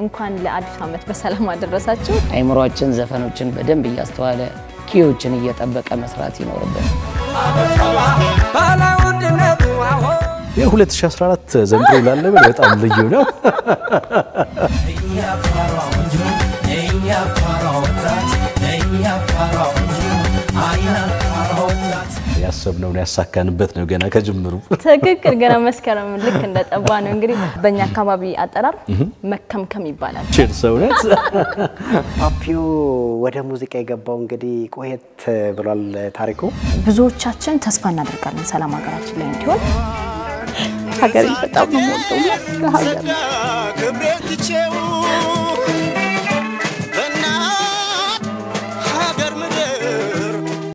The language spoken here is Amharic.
እንኳን ለአዲስ ዓመት በሰላም አደረሳችሁ። አይምሯችን ዘፈኖችን በደንብ እያስተዋለ ኪዎችን እየጠበቀ መስራት ይኖርብን። የ2014 ዘንድሮ ላለበት በጣም ልዩ ነው። ያሰብነውን ያሳካንበት ነው ገና ከጅምሩ። ትክክል። ገና መስከረም ልክ እንደጠባ ነው። እንግዲህ በእኛ አካባቢ አጠራር መከምከም ይባላል። ቼርስ እውነት ፓፒዮ ወደ ሙዚቃ የገባው እንግዲህ ቆየት ብሏል ታሪኩ። ብዙዎቻችን ተስፋ እናደርጋለን ሰላም ሀገራችን ላይ እንዲሆን። ሀገሬ በጣም ነው የምወደው ለሀገር